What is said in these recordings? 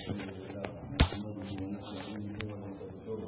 الحمد لله نحمده ونستعينه ونستغفره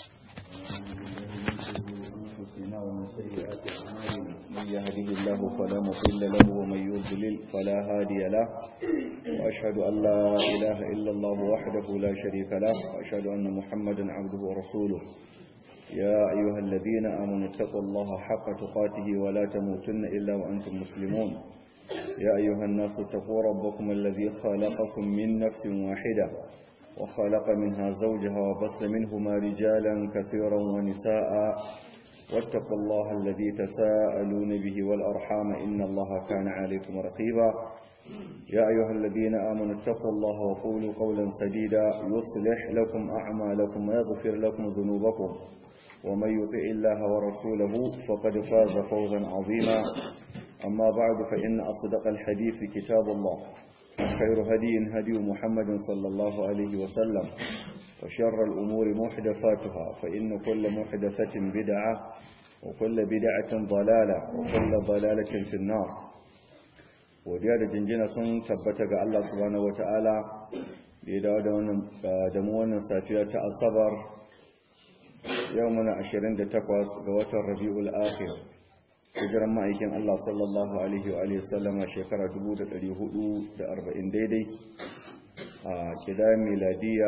أنفسنا ومن سيئات أعمالنا من يهده الله فلا مضل له ومن يضلل فلا هادي له وأشهد أن لا إله إلا الله وحده لا شريك له وأشهد أن محمدا عبده ورسوله يا أيها الذين آمنوا اتقوا الله حق تقاته ولا تموتن إلا وأنتم مسلمون يا أيها الناس اتقوا ربكم الذي خلقكم من نفس واحدة وخلق منها زوجها وبث منهما رجالا كثيرا ونساء واتقوا الله الذي تساءلون به والأرحام إن الله كان عليكم رقيبا يا أيها الذين آمنوا اتقوا الله وقولوا قولا سديدا يصلح لكم أعمالكم ويغفر لكم ذنوبكم ومن يطع الله ورسوله فقد فاز فوزا عظيما أما بعد فإن أصدق الحديث كتاب الله خير هدي هدي محمد صلى الله عليه وسلم وشر الأمور محدثاتها فإن كل محدثة بدعة وكل بدعة ضلالة وكل ضلالة في النار وديار جنجنا سن تبتك الله سبحانه وتعالى لدى دمونا سافية الصبر يومنا عشرين دتقوس قوة الربيع الآخر hijiran ma'aikin Allah sallallahu Alaihi wa Alaihi sallama shekara 440 daidai a kidayen miladiya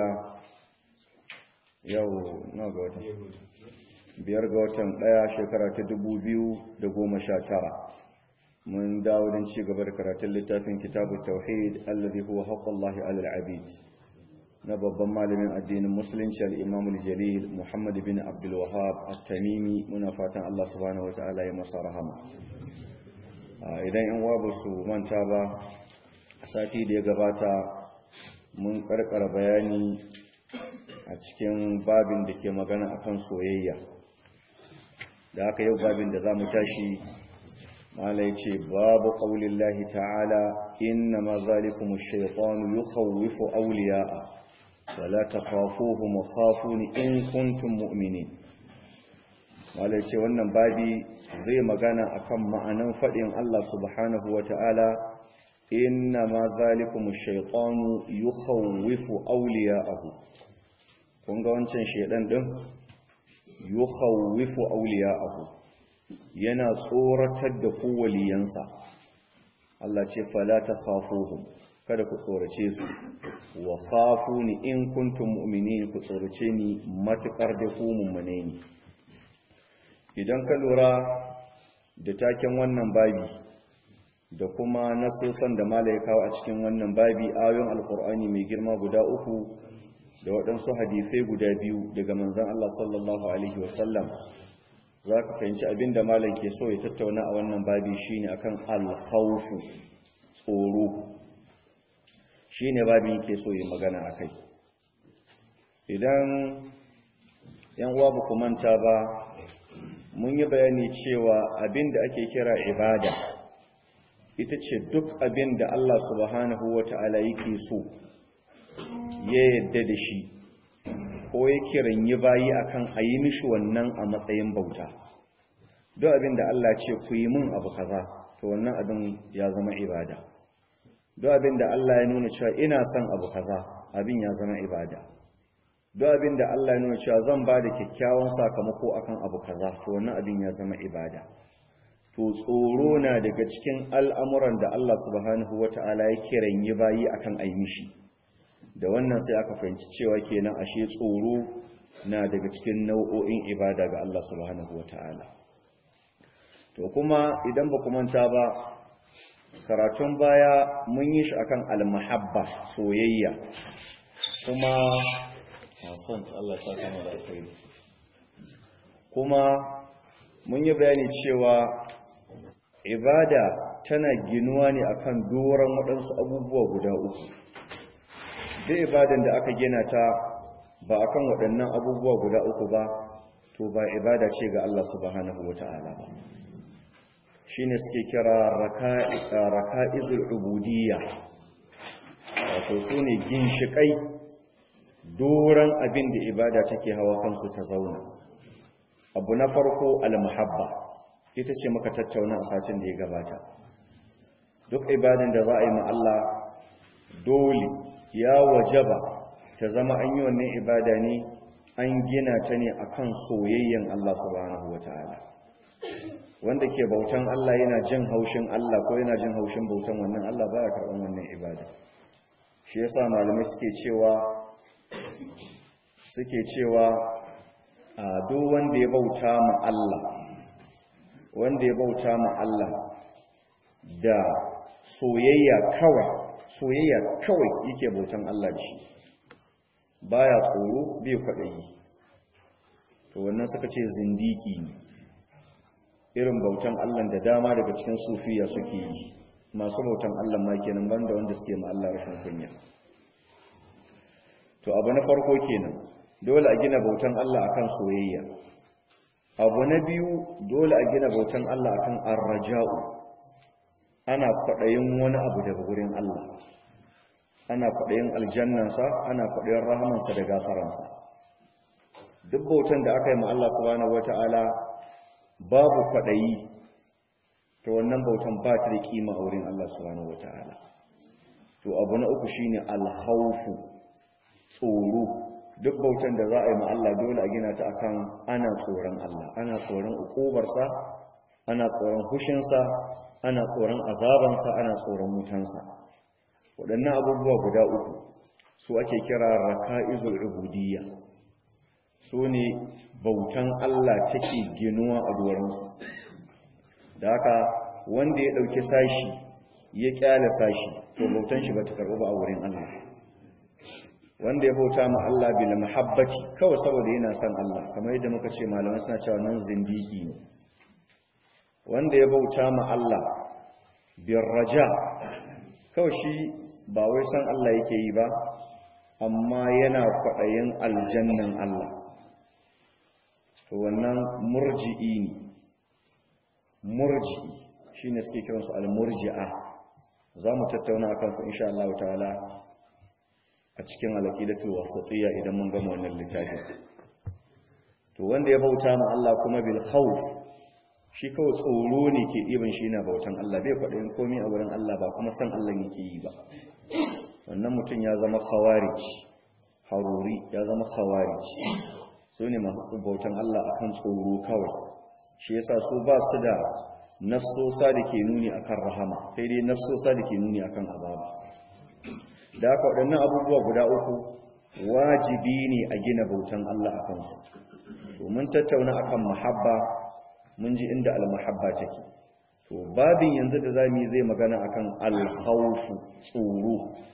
yau na ga watan biyar ga watan daya shekara ta 2019 mun dawo don ci gaba da karatun littafin kitabun tauhid allazi huwa haqqullahi alal abid na babban malamin addinin musulunci al-imam al-jalil muhammad bin abdul wahab at-tamimi muna fatan Allah subhanahu wataala ya masa rahama idan yan uwa ba su manta ba sati da ya gabata mun karkara bayani a cikin babin da ke magana akan soyayya da aka yau babin da zamu tashi mala yace babu qaulillahi ta'ala inna ma zalikum ash-shaytanu yukhawwifu awliya'a wala takhafuhum khafuni in kuntum mu'minin wala ce wannan babi zai magana akan ma'anan fadin Allah subhanahu wata'ala inna ma zalikum ash-shaytanu yukhawwifu awliya'ahu kun ga wancan shedan din yukhawwifu awliya'ahu yana tsoratar da ku waliyansa Allah ce fala takhafuhum kada ku tsorace su wa khafuni in kuntum mu'minin ku tsorace ni matukar da ku mummune ne idan ka lura da taken wannan babi da kuma nasosan da malai kawo a cikin wannan babi ayoyin alkur'ani mai girma guda uku da waɗansu hadisai guda biyu daga manzon Allah sallallahu alaihi wasallam za ka fahimci abin da malam ke so ya tattauna a wannan babi shine akan al-khawfu tsoro shi ne babin yake so yi magana a kai idan yan uwa ba manta ba mun yi bayani cewa abin da ake kira ibada ita ce duk abin da Allah subhanahu wa ta'ala yake so ya yadda da shi ko ya kiran yi bayi akan a yi mishi wannan a matsayin bauta duk abin da Allah ce ku yi mun abu kaza to wannan abin ya zama ibada duk abin da Allah ya nuna cewa ina son abu kaza abin ya zama ibada duk abin da Allah ya nuna cewa zan ba da kyakkyawan sakamako akan abu kaza to wannan abin ya zama ibada to tsoro na daga cikin al'amuran da Allah subhanahu wata'ala ya kiran yi bayi akan ai mishi da wannan sai aka fahimci cewa kenan ashe tsoro na daga cikin nau'o'in ibada ga Allah subhanahu wata'ala to kuma idan ba ku manta ba karatun baya mun yi shi akan almahabba soyayya kuma hasan Allah ta kama da alkhairi kuma mun yi bayani cewa ibada tana ginuwa ne akan doron waɗansu abubuwa guda uku duk ibadan da aka gina ta ba akan waɗannan abubuwa guda uku ba to ba ibada ce ga Allah subhanahu wata'ala ba shine suke kira raka'izul ubudiyya wato sune ginshikai doran abin da ibada take hawa kansu ta zauna abu na farko al-muhabba ita ce muka tattauna a satin da ya gabata duk ibadan da za a yi ma Allah dole ya wajaba ta zama an yi wannan ibada ne an gina ta ne akan soyayyen Allah subhanahu wataala wanda ke bautan Allah yana jin haushin Allah ko yana jin haushin bautan wannan Allah baya karɓan wannan ibada shi yasa malamai suke cewa suke cewa a duk wanda ya bauta ma Allah wanda ya bauta ma Allah da soyayya kawai soyayya kawai yake bautan Allah da shi baya tsoro bai kwaɗayi to wannan suka ce zindiki ne irin bautan Allah da dama daga cikin sufiya suke yi masu bautan Allah ma kenan banda wanda suke ma Allah rashin kunya to abu na farko kenan dole a gina bautan Allah akan soyayya abu na biyu dole a gina bautan Allah akan arraja'u ana kwaɗayin wani abu daga gurin Allah ana kwaɗayin aljannansa ana kwaɗayin rahamansa da gafaransa duk bautan da aka yi ma Allah subhanahu wata'ala babu kwaɗayi to wannan bautan ba ta da kima a wurin Allah subhanahu wata'ala to abu na uku shine alhaufu tsoro duk bautan da za a yi ma Allah dole a gina ta akan ana tsoron Allah ana tsoron ukubarsa ana tsoron hushinsa ana tsoron azabansa ana tsoron mutansa waɗannan abubuwa guda uku su ake kira raka'izul ubudiyya su ne bautan Allah take ginuwa a doronsu da haka wanda ya ɗauki sashi ya ƙyale sashi to bautan shi ba ta karɓi ba a wurin Allah wanda ya bauta ma Allah bil mahabbati kawai saboda yana son Allah kamar yadda muka ce malamai suna cewa nan zindiki ne wanda ya bauta ma Allah bil raja kawai shi ba wai san Allah yake yi ba amma yana kwaɗayin aljannan Allah to wannan murji'i ne murji'i shine suke kiransu al-murji'a za mu tattauna akan su insha Allah ta'ala a cikin al-aqidatul wasatiyya idan mun gama wannan littafin to wanda ya bauta ma Allah kuma bil khawf shi kawai tsoro ne ke ɗiban shi na bautan Allah bai faɗin komai a wurin Allah ba kuma san Allah yake yi ba wannan mutum ya zama khawarij haruri ya zama khawarij su ne masu bautan Allah akan tsoro kawai shi yasa su ba su da nassosa da ke nuni akan rahama sai dai nassosa da ke nuni akan azaba da haka waɗannan abubuwa guda uku wajibi ne a gina bautan Allah a kansu domin tattauna akan mahabba mun ji inda almahabba take to babin yanzu da zamu yi zai magana akan alkhawfu tsoro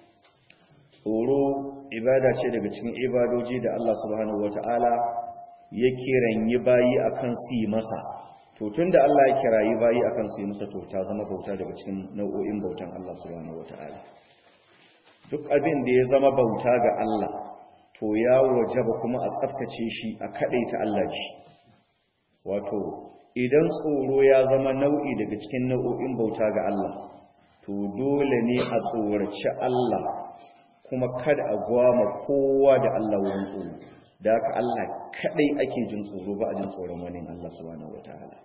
tsoro ibada ce daga cikin ibadoji da Allah subhanahu wataala ya kiranyi bayi akan su yi masa to tunda Allah ya kirayi bayi akan su yi masa to ta zama bauta daga cikin nau'o'in bautan Allah subhanahu wataala duk abin da ya zama bauta ga Allah to ya wajaba kuma a tsaftace shi a kadaita Allah shi wato idan tsoro ya zama nau'i daga cikin nau'o'in bauta ga Allah to dole ne a tsoraci Allah kuma kada a gwama kowa da Allah wurin tsoro da haka Allah kadai ake jin tsoro ba a jin tsoron wani Allah subhanahu wataala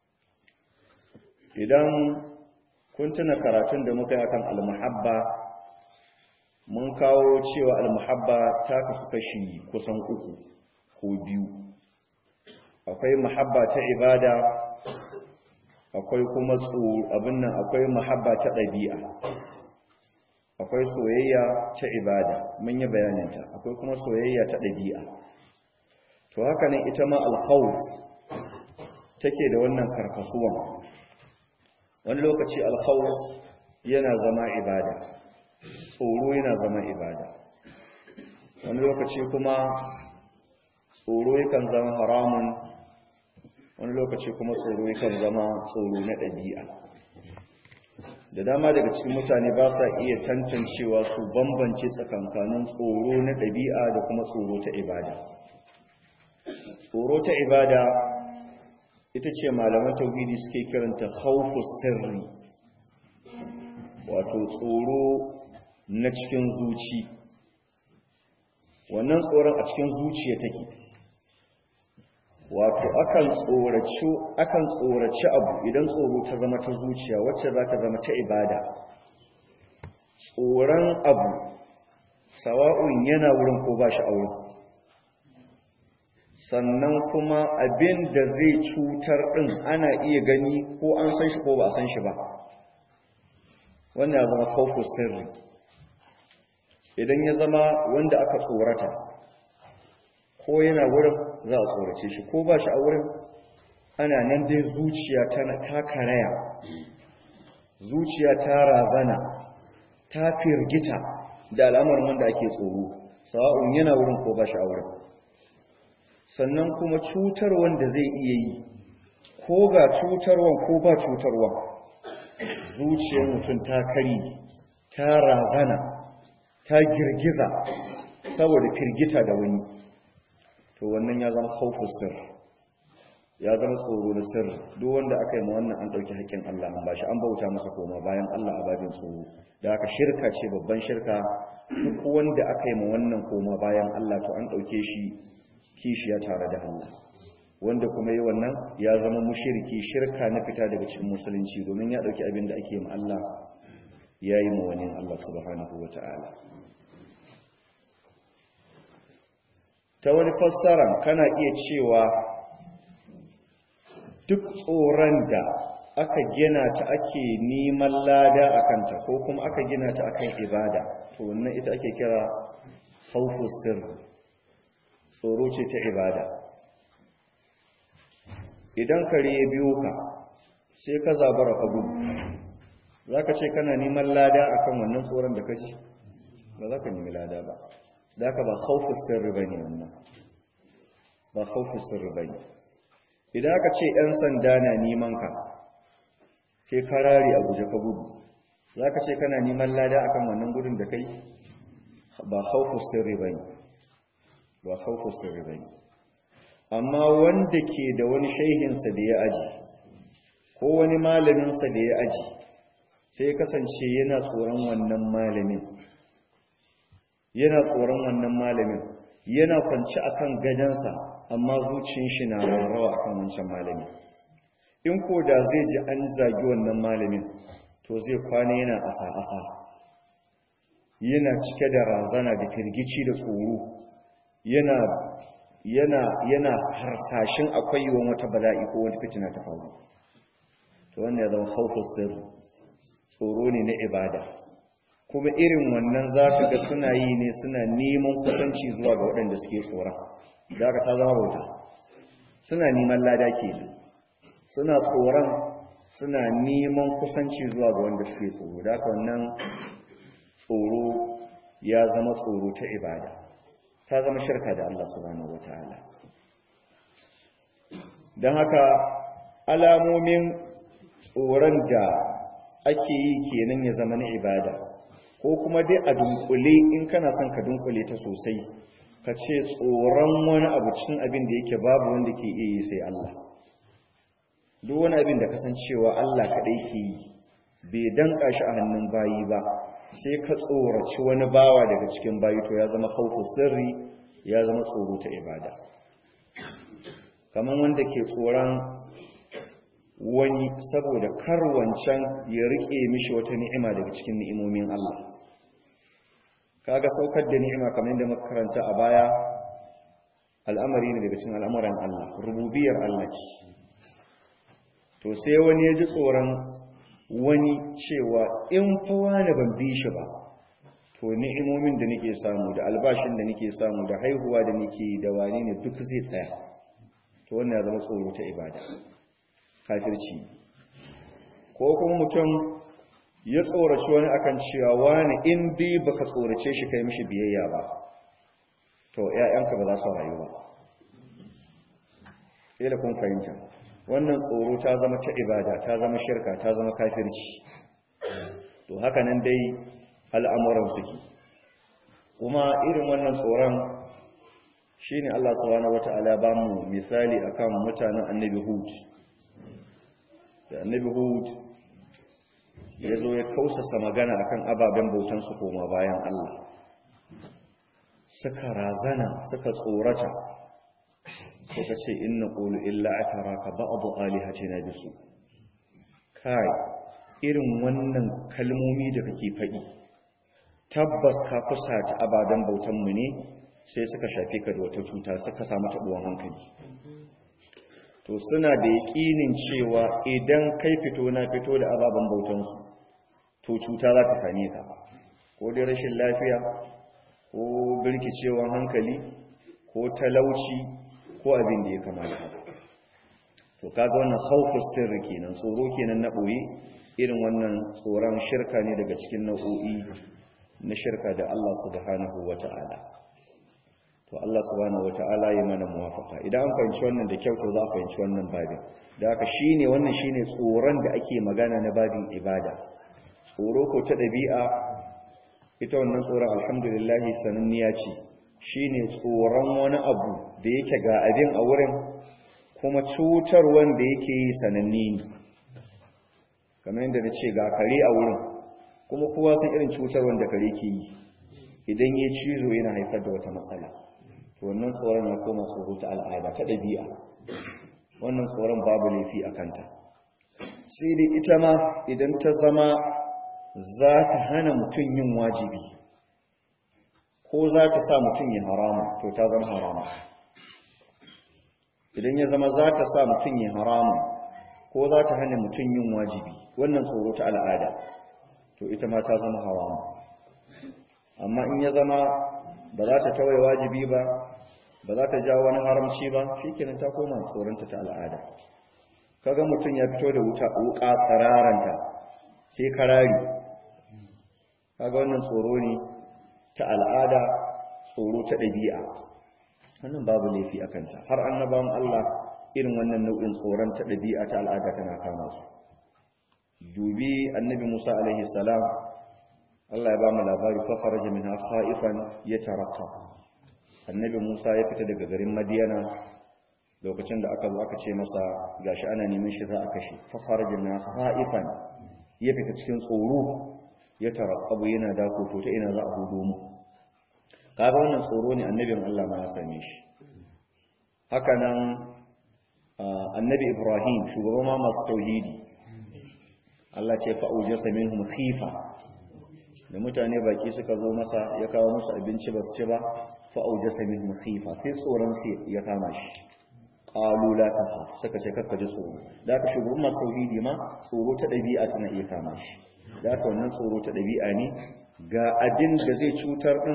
idan kun tuna karatun da muka yi akan al-muhabba mun kawo cewa al-muhabba ta kasu kashi kusan uku ko biyu akwai muhabba ta ibada akwai kuma abin nan akwai muhabba ta ɗabi'a akwai soyayya ta ibada mun yi bayaninta akwai kuma soyayya ta ɗabi'a to haka nan ita ma alkhawf take da wannan karkasuwan wani lokaci alkhawf yana zama ibada tsoro yana zama ibada wani lokaci kuma tsoro yakan zama haramun wani lokaci kuma tsoro yakan zama tsoro na ɗabi'a da dama daga cikin mutane ba sa iya tantancewa su bambance tsakankanin tsoro na ɗabi'a da kuma tsoro ta ibada tsoro ta ibada ita ce malaman tauhidi suke kiranta khawfu sirri wato tsoro na cikin zuci wannan tsoron a cikin zuciya take wato akan tsoraci akan tsoraci abu idan tsoro ta zama ta zuciya wacce za ta zama ta ibada tsoron abu sawa'un yana wurin ko ba shi aure sannan kuma abin da zai cutar ɗin ana iya gani ko an san shi ko ba a san shi ba wannan ya zama khawfu sirri idan ya zama wanda aka tsorata ko yana wurin za a tsorace shi ko ba shi a wurin ana nan dai zuciya ta karaya zuciya ta razana ta firgita da al'amarin wanda ake tsoro sawa'un yana wurin ko ba shi a wurin sannan kuma cutar wanda zai iya yi ko ga cutarwan ko ba cutarwan zuciyar mutum ta kari ta razana ta girgiza saboda firgita da wani to wannan ya zama haufu sir ya zama tsoro na sir duk wanda aka yi ma wannan an ɗauki haƙƙin Allah an bashi an bauta masa koma bayan Allah a babin tsoro da aka shirka ce babban shirka duk wanda aka yi ma wannan koma bayan Allah to an ɗauke shi kishiya tare da Allah wanda kuma yi wannan ya zama mushirki shirka na fita daga cikin musulunci domin ya ɗauki abin da ake ma Allah ya yi ma wani Allah subhanahu wa ta'ala ta wani fassara kana iya cewa duk tsoron da aka gina ta ake neman lada a kanta ko kuma aka gina ta akan ibada to wannan ita ake kira haufu sirri tsoro ce ta ibada idan kare ya biyo ka sai ka zabara ka gudu za ka ce kana neman lada akan wannan tsoron da ka ji ba za ka nemi lada ba da ka ba haufu sirri ba ne wannan ba haufu sirri ba ne idan aka ce 'yan sanda na neman ka sai karari a guje ka gudu za ka ce kana neman lada akan wannan gudun da kai ba haufu sirri ba ne ba haufu sirri ba ne amma wanda ke da wani shaihinsa da ya aji ko wani malaminsa da ya aji sai kasance yana tsoron wannan malamin yana tsoron wannan malamin yana kwanci akan gadansa amma zuciyar shi na rawa akan wancan malamin in ko da zai ji an zagi wannan malamin to zai kwana yana asa-asa yana cike da razana da firgici da tsoro yana yana yana harsashin akwai yiwuwar wata bala'i ko wata fitina ta faru to wannan ya zama khawfus sirr tsoro ne na ibada kuma irin wannan za ka ga suna yi ne suna neman kusanci zuwa ga waɗanda suke tsoron da aka ta zama bauta suna neman lada ke suna tsoron suna neman kusanci zuwa ga wanda suke tsoro da aka wannan tsoro ya zama tsoro ta ibada ta zama shirka da Allah subhanahu wataala don haka alamomin tsoron da ake yi kenan ya zama na ibada ko kuma dai a dunkule in kana son ka dunkule ta sosai ka ce tsoron wani abu cikin abin da yake babu wanda ke iya yi sai Allah duk wani abin da kasancewa Allah kaɗai ke yi bai danka shi a hannun bayi ba sai ka tsoraci wani bawa daga cikin bayi to ya zama khawfu sirri ya zama tsoro ta ibada kamar wanda ke tsoron wani saboda kar wancan ya rike mishi wata ni'ima daga cikin ni'imomin Allah kaga saukar da ni'ima kamar yadda muka karanta a baya al'amari ne daga cikin al'amuran Allah rububiyar Allah ce to sai wani ya ji tsoron wani cewa in fa wani ban bi shi ba to ni'imomin da nake samu da albashin da nake samu da haihuwa da nake da wani ne duk zai tsaya to wannan ya zama tsoro ta ibada kafirci ko kuma mutum ya tsoraci wani akan cewa wani in dai baka tsorace shi kai mishi biyayya ba to ƴaƴanka ba za su rayu ba kila kun fahimta wannan tsoro ta zama ta ibada ta zama shirka ta zama kafirci to haka nan dai al'amuran suke kuma irin wannan tsoron shine Allah subhanahu wata'ala ba mu misali akan mutanen annabi Hud da annabi Hud ya zo ya kausasa magana akan ababen bautansu koma bayan Allah suka razana suka tsorata suka ce inna qulu illa ataraka ba'd alihatina bisu kai irin wannan kalmomi da kake faɗi tabbas ka fusata ababen bautanmu ne sai suka shafe ka da wata cuta suka samu taɓuwan hankali to suna da yaƙinin cewa idan kai fito na fito da ababen bautansu to cuta za ta same ka ko dai rashin lafiya ko birkicewan hankali ko talauci ko abin da ya kama da haka to kaga wannan haufus sirri kenan tsoro kenan na ɓoye irin wannan tsoron shirka ne daga cikin nau'o'i na shirka da Allah subhanahu wata'ala to Allah subhanahu wata'ala ya mana muwafaka idan an fahimci wannan da kyau to za a fahimci wannan babin da haka shine wannan shine tsoron da ake magana na babin ibada tsoro ko ta ɗabi'a ita wannan tsoron alhamdulillah sananniya ce shine tsoron wani abu da yake ga abin a wurin kuma cutar wanda yake yi sananni ne kamar yadda na ce ga kare a wurin kuma kowa sun irin cutar wanda kare ke yi idan ya cizo yana haifar da wata matsala to wannan tsoron ya koma tsoro ta al'ada ta ɗabi'a wannan tsoron babu laifi a kanta sai dai ita ma idan ta zama za ta hana mutum yin wajibi ko za ta sa mutum ya harama to ta zama harama idan ya zama za ta sa mutum ya harama ko za ta hana mutum yin wajibi wannan tsoro ta al'ada to ita ma ta zama harama amma in ya zama ba za ta tawaye wajibi ba ba za ta ja wani haramci ba shikenan ta koma tsoronta ta al'ada kaga mutum ya fito da wuta wuka tsararanta sai karari kaga wannan tsoro ne ta al'ada tsoro ta ɗabi'a wannan babu laifi a kanta har annabawan Allah irin wannan nau'in tsoron ta ɗabi'a ta al'ada tana kama su dubi annabi Musa alaihi salam Allah ya ba mu labari fa kharaja minha khaifan yataraqqa annabi Musa ya fita daga garin Madiyana lokacin da aka zo aka ce masa gashi ana neman shi za a kashe fa kharaja minha khaifan ya fita cikin tsoro ya taraqqabu yana dako to ta ina za a hudo mu kaga wannan tsoro ne annabin Allah ma ya same shi haka nan annabi Ibrahim shugaban ma masu tauhidi Allah ce fa aujasa minhum khifa da mutane baki suka zo masa ya kawo musu abinci ba su ci ba fa aujasa minhum khifa sai tsoron su ya kama shi qalu la takhaf suka ce kakka ji tsoro da ka shugaban masu tauhidi ma tsoro ta dabi'a tana iya kama shi da ka wannan tsoro ta dabi'a ne ga abin da zai cutar din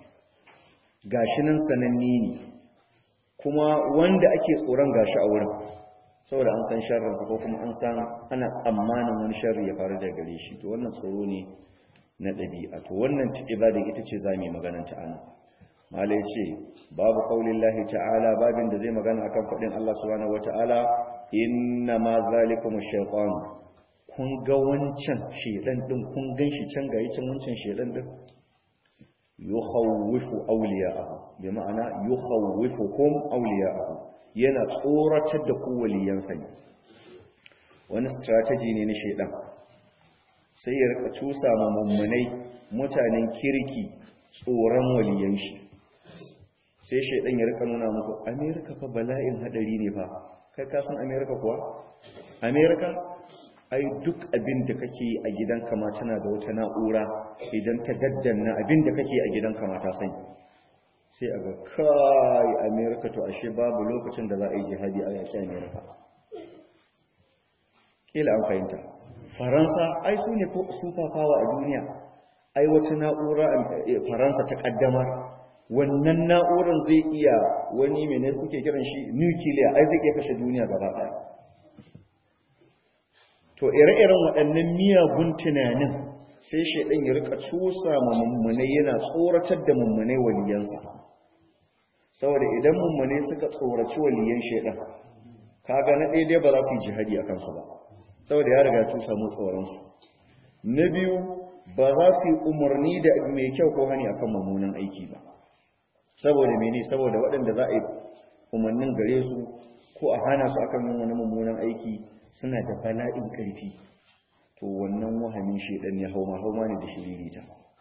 gashi nan sananni ne kuma wanda ake tsoron gashi a wurin saboda an san sharrinsa ko kuma an san ana tsammanin wani sharri ya faru daga gare shi to wannan tsoro ne na ɗabi'a to wannan ibada ita ce za mu yi maganar ta ana malai ce babu qaulin lahi ta'ala babin da zai magana akan faɗin Allah subhanahu wata'ala inna ma zalikum shaytan kun ga wancan shedan din kun ganshi can ga yacin wancan shedan din yukhawwifu awliya'ahu bi ma'ana yukhawwifukum awliya'ahu yana tsoratar da ku waliyansa ne wani strategy ne na shedan sai ya rika cusa ma mummunai mutanen kirki tsoron waliyan shi sai shedan ya rika nuna muku america fa bala'in hadari ne fa kai ka san america kuwa america ai duk abin da kake a gidanka ma tana da wata na'ura idan ta daddanna abin da kake a gidanka ma ta sani sai a ga kai amerika to ashe babu lokacin da za a yi jihadi a yaki amerika kila an fahimta faransa ai su ne super power a duniya ai wata na'ura faransa ta kaddamar wannan na'urar zai iya wani mene kuke kiran shi nukiliya ai zai iya kashe duniya gaba daya to ire-iren waɗannan miyagun tunanin sai shaidan ya rika cusa ma mummunai yana tsoratar da mummunai waliyansa saboda idan mummune suka tsoraci waliyan shaidan kaga na daidai ba za su yi jihadi a kansu ba saboda ya riga su samu tsoronsu na biyu ba za su yi umarni da mai kyau ko hani akan mummunan aiki ba saboda mene saboda waɗanda za a yi umarnin gare su ko a hana su akan yin wani mummunan aiki suna da bala'in ƙarfi to wannan wahamin shaidan ya hauma hauma ne da shiririta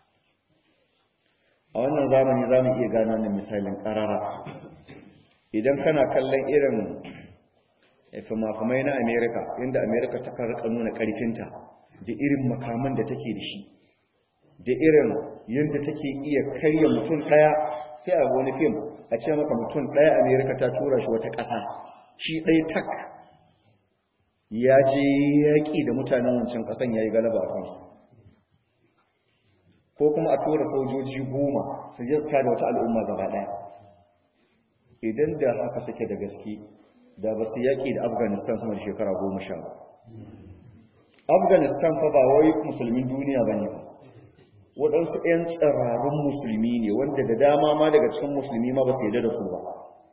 a wannan zamani za mu iya gano wannan misalin ƙarara idan kana kallon irin fimafimai na amerika inda amerika ta karka nuna ƙarfinta da irin makaman da take da shi da irin yadda take iya karya mutum ɗaya sai a wani fim a ce maka mutum ɗaya amerika ta tura shi wata ƙasa shi ɗaya tak ya je yaƙi da mutanen wancan ƙasan ya yi galaba a kansu ko kuma a tura sojoji goma su jasta da wata al'umma gaba ɗaya idan da haka suke da gaske da ba su yaƙi da afghanistan sama da shekara goma sha afghanistan fa ba wai musulmin duniya ba ne ba waɗansu 'yan tsararrun musulmi ne wanda da dama ma daga cikin musulmi ma ba su yadda da su ba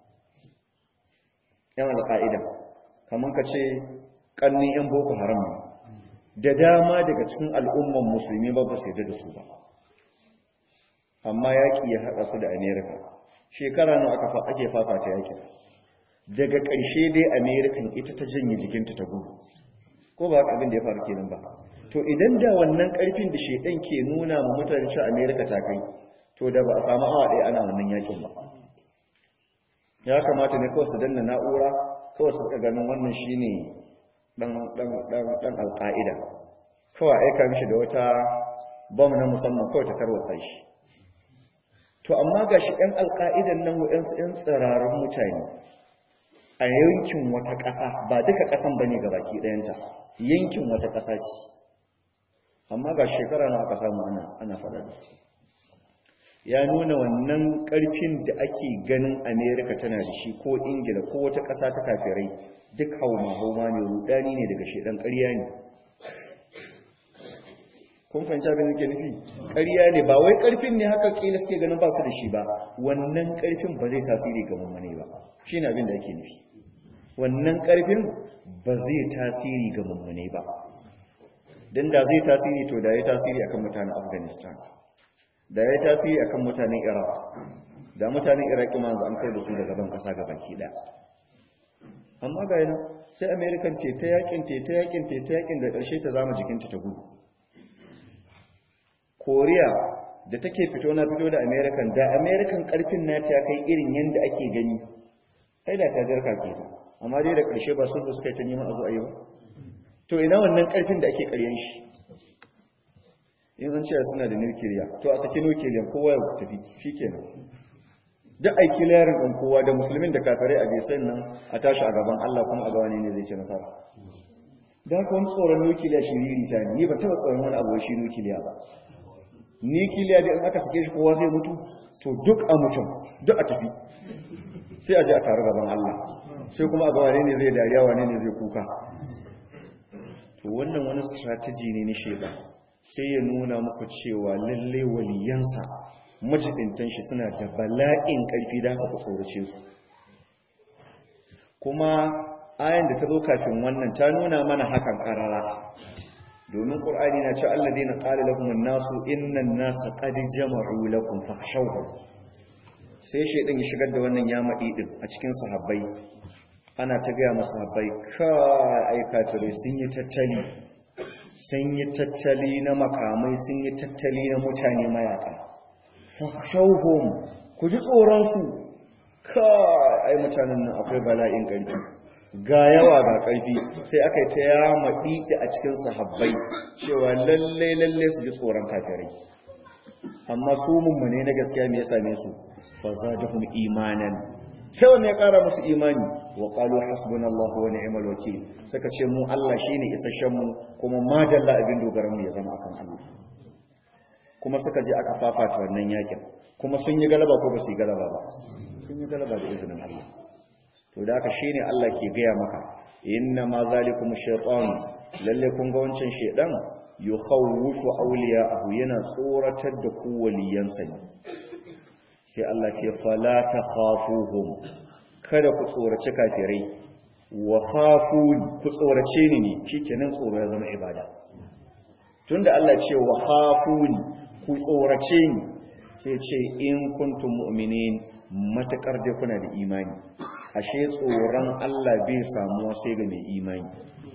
'yan alƙa'ida kamar ka ce ƙannin 'yan boko haram ne da dama daga cikin al'umman musulmi ba ba su yadda da su ba amma yaƙi ya haɗa su da amerika shekara nawa aka ake fafata yaƙi daga ƙarshe dai amerikan ita ta janye jikinta ta gudu ko ba haka abin da ya faru kenan ba to idan da wannan karfin da shedan ke nuna ma mutane cewa America ta kai to da ba a samu awa ɗaya ana wannan yakin ba ya kamata ne kawai su danna na'ura kawai su ganin wannan shine dan dan dan dan alqaida kawai aika mishi da wata bom na musamman kawai ta tarwatsa shi to amma gashi ɗan alqaidan nan waɗansu ɗan tsararrun mutane a yankin wata ƙasa ba duka ƙasan bane gabaki ɗayanta yankin wata ƙasa ce amma ga shekara na aka samu ana ana fada da su ya nuna wannan ƙarfin da ake ganin amerika tana da shi ko ingila ko wata ƙasa ta kafirai duk hauma hauma ne rudani ne daga shedan ƙarya ne kun fahimci abin da ke nufi ƙarya ne ba wai ƙarfin ne haka ƙila suke ganin ba su da shi ba wannan ƙarfin ba zai tasiri ga mummune ba shi ne abin da ake nufi wannan ƙarfin ba zai tasiri ga mummune ba don da zai tasiri to da ya tasiri akan mutanen afghanistan da ya tasiri akan mutanen iraq da mutanen iraq ma an kai da su daga ban kasa ga baki daya amma ga yana sai american ce ta yakin te ta yakin te ta yakin da karshe ta zama jikinta ta gudu koriya da take fito na fito da american da american karfin nata ya kai irin yanda ake gani ai da ta jarka ke ta amma dai da karshe ba sulhu suka yi ta neman a zo a yi ba to ina wannan karfin da ake karyan shi in an cewa suna da nukiliya to a saki nukiliyan kowa ya tafi shi kenan duk aiki layarin ɗan kowa da musulmin da kafirai a jesai nan a tashi a gaban Allah kuma a gawa ne zai ce nasara da haka wani tsoron nukiliya shi riri ta ni ba taɓa tsoron wani abu shi nukiliya ba nukiliya da in aka sake shi kowa zai mutu to duk a mutum duk a tafi sai a je a taru gaban Allah sai kuma a gawa ne zai dariya wane ne zai kuka to wannan wani strategy ne na shaidan sai ya nuna muku cewa lalle waliyansa majidintan shi suna da bala'in ƙarfi da haka ku tsorace su kuma ayan da ta zo kafin wannan ta nuna mana hakan karara domin qur'ani na ce alladheena qala lahum an-nasu inna an-nasa qad jama'u lakum fakhshawhum sai shaidan ya shigar da wannan yamadi din a cikin sahabbai ana ta gaya masu sahabbai kai ai kafirai sun yi tattali sun yi tattali na makamai sun yi tattali na mutane mayaka fashauhum ku ji tsoronsu kai ai mutanen nan akwai bala'in ƙarfi ga yawa ga ƙarfi sai aka yi ta yama ɗiɗi a cikin sahabbai cewa lalle lalle su ji tsoron kafirai amma su mummune na gaskiya me ya same su fa zadahum imanan sai wanne ya ƙara musu imani wa qalu hasbunallahu wa ni'mal wakeel suka ce mu Allah shine isasshen mu kuma madalla abin dogaran mu ya zama akan Allah kuma suka je aka fafata wannan yakin kuma sun yi galaba ko ba su yi galaba ba sun yi galaba da izinin Allah to da haka shine Allah ke gaya maka inna ma zalikum shaytan lalle kun ga wancan shedan yukhawwifu awliya'ahu yana tsoratar da ku waliyansa ne sai Allah ce fala takhafuhum kada ku tsorace kafirai wa khafun ku tsorace ni ne shikenan tsoro ya zama ibada tunda Allah ce wa khafun ku tsorace ni sai ce in kuntum mu'minin matakar dai kuna da imani ashe tsoron Allah bai samuwa sai ga mai imani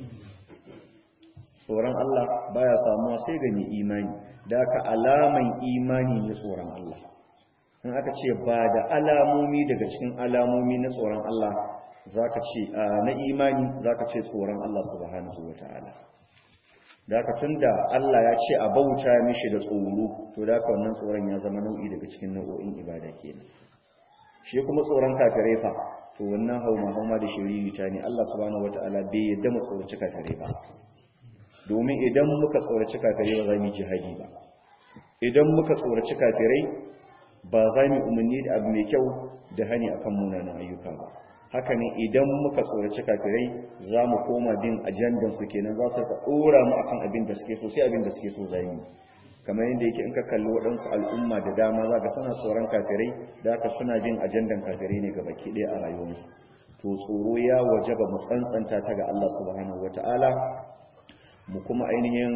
tsoron Allah baya samuwa sai ga mai imani da aka alaman imani ne tsoron Allah in aka ce ba da alamomi daga cikin alamomi na tsoron Allah zaka ce na imani zaka ce tsoron Allah subhanahu wataala da haka tunda Allah ya ce a bauta mishi da tsoro to da haka wannan tsoron ya zama nau'i daga cikin nau'o'in ibada kenan shi kuma tsoron kafirai fa to wannan hauma hauma da shiririta ne Allah subhanahu wataala bai yadda mu tsoraci kafirai ba domin idan muka tsoraci kafirai ba za mu jihadi ba idan muka tsoraci kafirai ba za mu umarni da abu mai kyau da hani akan munanan ayyuka ba haka ne idan muka tsoraci kafirai za mu koma bin ajandan su kenan za su ka dora mu akan abin da suke so sai abin da suke so za mu kamar yadda yake in ka kalli waɗansu al'umma da dama za ka tana tsoron kafirai da haka suna bin ajandan kafirai ne gaba ki ɗaya a rayuwarsu to tsoro ya wajaba mu tsantsanta ta ga Allah subhanahu wataala mu kuma ainihin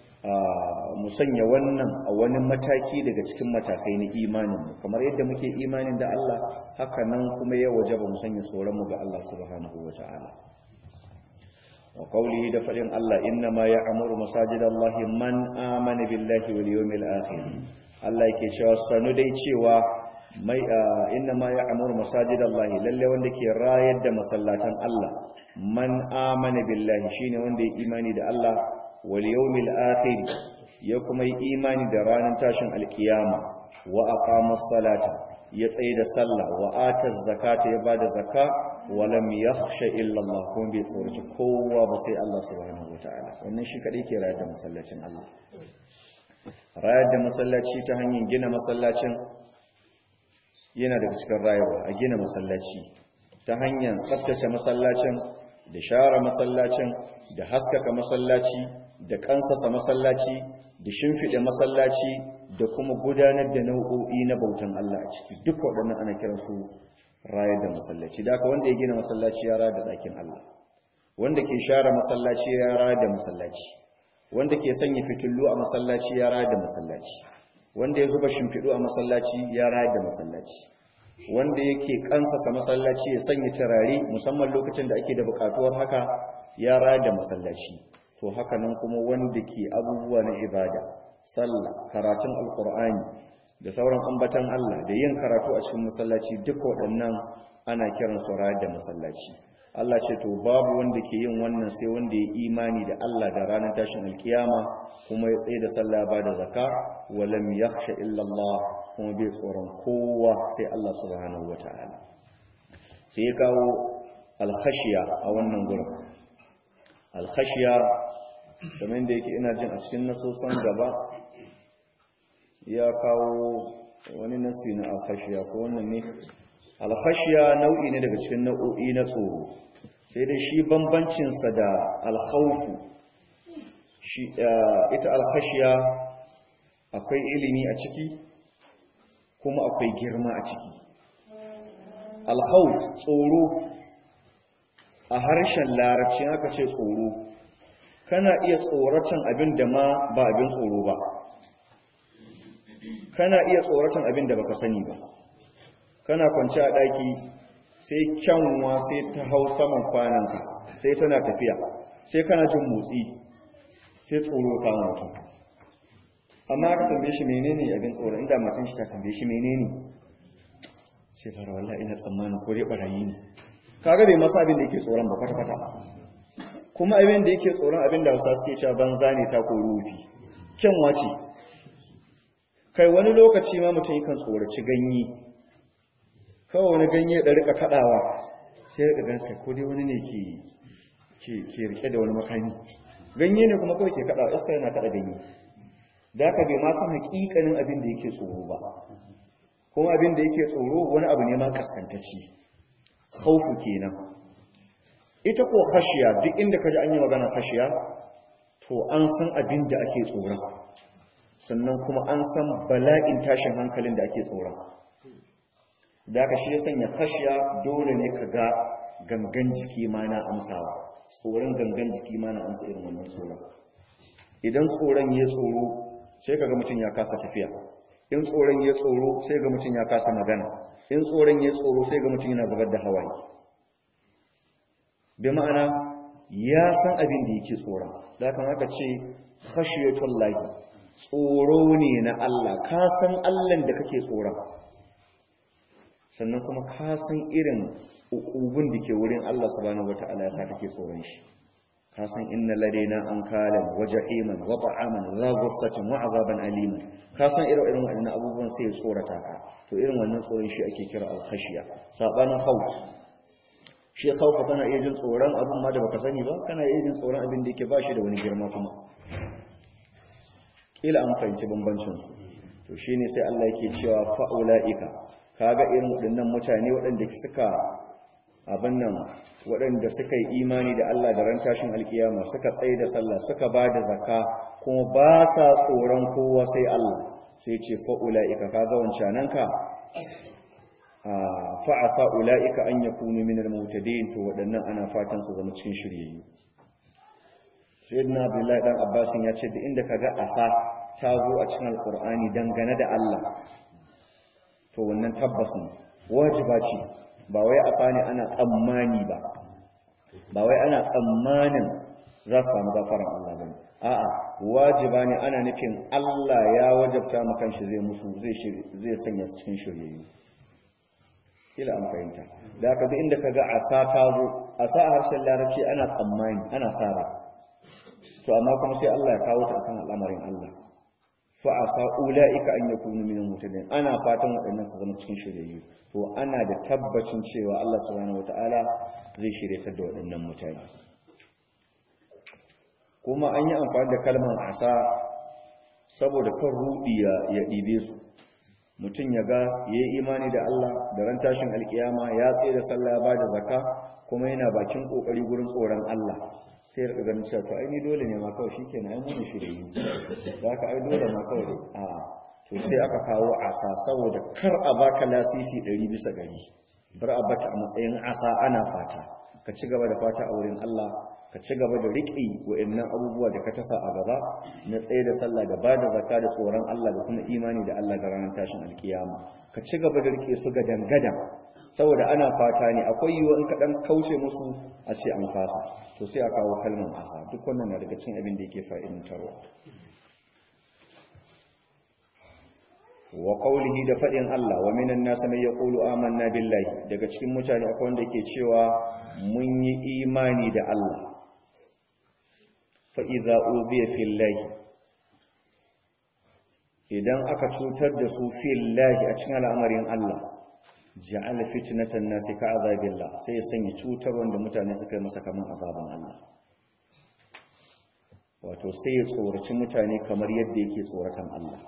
mu sanya wannan a wani mataki daga cikin matakai na imanin mu kamar yadda muke imanin da Allah haka nan kuma ya wajaba mu sanya tsoron mu ga Allah subhanahu wataala wa qawlihi da fadin Allah inna ma ya'muru masajidallahi man amana billahi wal yawmil akhir Allah yake cewa sanu dai cewa mai inna ma ya'muru masajidallahi lalle wanda ke rayar da masallatan Allah man amana billahi shine wanda ya imani da Allah wal yawmil akhir ya kuma yi imani da ranar tashin alkiyama wa aqama salata ya tsaye da sallah wa ata zakata ya bada zakka wa lam yakhsha illa Allah kuma bai tsoraci kowa ba sai Allah subhanahu wataala wannan shi kadai ke rayar da masallacin Allah rayar da masallaci ta hanyar gina masallacin yana daga cikin rayuwa a gina masallaci ta hanyar tsaftace masallacin da share masallacin da haskaka masallaci da kansasa masallaci da shimfiɗe masallaci da kuma gudanar da nau'o'i na bautan Allah a ciki duk waɗannan ana kiran su rayar da masallaci da wanda ya gina masallaci ya rayar da ɗakin Allah wanda ke share masallaci ya rayar da masallaci wanda ke sanya fitillu a masallaci ya rayar da masallaci wanda ya zuba shimfiɗu a masallaci ya rayar da masallaci wanda yake kansasa masallaci ya sanya turare musamman lokacin da ake da bukatuwar haka ya rayar da masallaci to haka nan kuma wanda ke abubuwa na ibada sallah karatun alkur'ani da sauran ambatan Allah da yin karatu a cikin masallaci duk waɗannan ana kiran su rayar da masallaci Allah ce to babu wanda ke yin wannan sai wanda ya imani da Allah da ranar tashin alkiyama kuma ya tsaye da sallah ba da zakka wa lam yakhsha illa Allah kuma bai tsoron kowa sai Allah subhanahu wataala sai ya kawo alkhashiya a wannan gurin alkhashiya kamar da yake ina jin a cikin nasosan gaba ya kawo wani nasi na alkhashiya ko wannan ne alkhashiya nau'i ne daga cikin nau'o'i na tsoro sai dai shi bambancinsa da alkhawfu shi ita alkhashiya akwai ilimi a ciki kuma akwai girma a ciki alkhawf tsoro a harshen larabci aka ce tsoro kana iya tsoratan abin da ma ba abin tsoro ba kana iya tsoratan abin da baka sani ba kana kwanci a daki sai kyanwa sai ta hau saman kwananka sai tana tafiya sai kana jin motsi sai tsoro ka mutum amma ka tambaye shi menene abin tsoro inda matan shi ta tambaye shi menene sai fara wallahi ina tsammanin ko dai barayi ne kaga bai masa abin da yake tsoron ba kwata-kwata kuma abin da yake tsoron abin da hausa suke cewa banza ne ta ko rufi kyanwa ce kai wani lokaci ma mutum yakan tsoraci ganye kawai wani ganye da rika kadawa sai rika gan kai ko dai wani ne ke ke ke rike da wani makami ganye ne kuma kawai ke kadawa iska yana kada ganye da haka bai ma san hakikanin abin da yake tsoro ba kuma abin da yake tsoro wani abu ne ma kaskantacce khaufu kenan ita ko khashiya duk inda kaji an yi magana khashiya to an san abin da ake tsoron sannan kuma an san bala'in tashin hankalin da ake tsoron da ka shi ya sanya khashiya dole ne ka ga gangan jiki ma na amsawa tsoron gangan jiki ma na amsa irin wannan tsoron idan tsoron ya tsoro sai kaga mutum ya kasa tafiya in tsoron ya tsoro sai ga mutum ya kasa magana in tsoron ya tsoro sai ga mutum yana zubar da hawaye bi ma'ana ya san abin da yake tsoron da kan aka ce khashiyatul lahi tsoro ne na Allah ka san Allah da kake tsoron sannan kuma ka san irin ukubun da ke wurin Allah subhanahu wataala ya sa kake tsoron shi ka san inna ladaina an kalan wa jahiman wa ta'aman za ghussatin wa azaban aliman ka san irin irin waɗannan abubuwan sai ya tsorata ka to irin wannan tsoron shi ake kira al-khashiya sabanin khawf shi khawf kana iya jin tsoron abin ma da baka sani ba kana iya jin tsoron abin da yake ba shi da wani girma kuma kila an fahimci bambancin su to shine sai Allah yake cewa fa ulaika kaga irin waɗannan mutane waɗanda suka abin nan waɗanda suka yi imani da Allah da ran tashin alkiyama suka tsaye da sallah suka ba da zakka kuma ba sa tsoron kowa sai Allah sai ce fa ulaika kaga wancananka fa asa ulaika an yakunu minal mutadin to waɗannan ana fatan su zama cikin shiryayyu sayyidina abdullahi dan abbas ya ce da inda kaga asa ta zo a cikin alqur'ani dangane da Allah to wannan tabbas ne wajiba ce ba wai asa ne ana tsammani ba ba wai ana tsammanin za su samu gafaran Allah bane a'a wajiba ne ana nufin Allah ya wajabta mu kanshi zai musu zai zai sanya su cikin shiryayyu kila an fahimta da haka duk inda kaga asa ta zo asa a harshen larabci ana tsammani ana sara to amma kuma sai Allah ya kawo ta akan al'amarin Allah fa asa ulaika an yakunu minal mutadin ana fatan waɗannan su zama cikin shiryayyu to ana da tabbacin cewa Allah subhanahu wataala zai shiryatar da waɗannan mutane kuma an yi amfani da kalmar asa saboda kan rudi ya ɗibe su mutum ya ga ya yi imani da Allah da ran tashin alkiyama ya tsaye da sallah ya ba da zaka kuma yana bakin kokari gurin tsoron Allah sai ya ganin cewa to ai ni dole ne ma kawai shikenan ai mun shirye da haka ai dole ma kawai a to sai aka kawo asa saboda kar a baka lasisi 100 bisa gari bar a bata a matsayin asa ana fata ka ci gaba da fata a wurin Allah ka ci gaba da riƙe wa'annan abubuwa da ka tasa a gaba na tsaye da sallah da ba da zakka da tsoron Allah da kuma imani da Allah da ranar tashin alkiyama ka ci gaba da riƙe su ga dangadan saboda ana fata ne akwai yiwuwa in ka dan kauce musu a ce an fasa to sai a kawo kalmar asa duk wannan na daga cikin abin da yake fa'idantarwa wa qawlihi da fadin Allah wa minan nas man yaqulu amanna billahi daga cikin mutane akwai wanda ke cewa mun yi imani da Allah fa idza uziya fillahi idan aka cutar da su fillahi a cikin al'amarin Allah ja'ala fitnatan nas ka azabillah sai ya sanya cutar wanda mutane suka yi masa kaman azaban Allah wato sai ya tsoraci mutane kamar yadda yake tsoratan Allah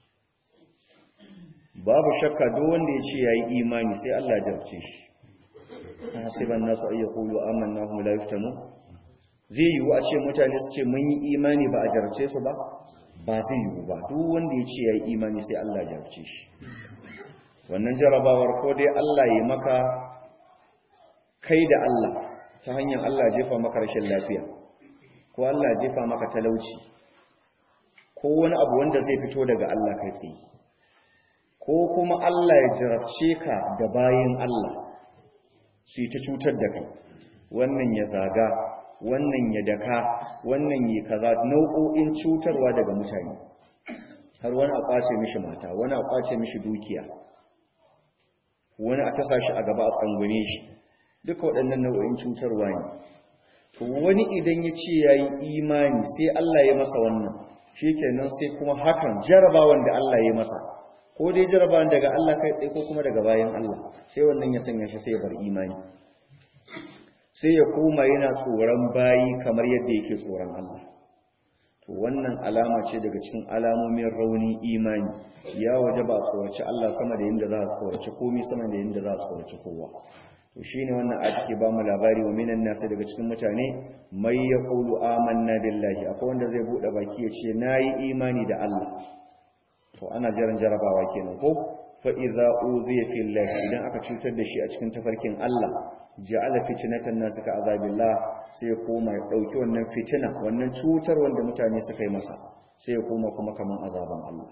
babu shakka duk wanda ya ce ya yi imani sai Allah jarce shi hasiban nasu ay yaqulu amanna hum la yuftanu zai yi wa ce mutane su ce mun yi imani ba a jarce su ba ba zai yi ba duk wanda ya ce ya yi imani sai Allah jarce shi wannan jarabawar ko dai Allah ya maka kai da Allah ta hanyar Allah jefa maka rashin lafiya ko Allah jefa maka talauci ko wani abu wanda zai fito daga Allah kai tsaye ko kuma Allah ya jarabce ka da bayin Allah su yi ta cutar da kai wannan ya zaga wannan ya daka wannan ya kaza nau'o'in cutarwa daga mutane har wani a kwace mishi mata wani a kwace mishi dukiya wani a tasa shi a gaba a tsangwane shi duka waɗannan nau'o'in cutarwa ne to wani idan ya ce ya yi imani sai Allah ya masa wannan shi kenan sai kuma hakan jarabawan da Allah ya masa ko dai jarabawan daga Allah kai tsaye ko kuma daga bayan Allah sai wannan ya sanya shi sai ya bar imani sai ya koma yana tsoron bayi kamar yadda yake tsoron Allah to wannan alama ce daga cikin alamomin rauni imani ya waje ba tsoraci Allah sama da yadda za a tsoraci komai sama da yadda za a tsoraci kowa to shine wannan a take ba mu labari wa minan nasu daga cikin mutane mai yaqulu amanna billahi akwai wanda zai bude baki ya ce nayi imani da Allah to ana jaran jarabawa kenan ko fa idza uziya fillahi idan aka cutar da shi a cikin tafarkin Allah ja'ala fitnatan nas ka azabillah sai ya koma ya dauki wannan fitina wannan cutar wanda mutane suka yi masa sai ya koma kuma kaman azaban Allah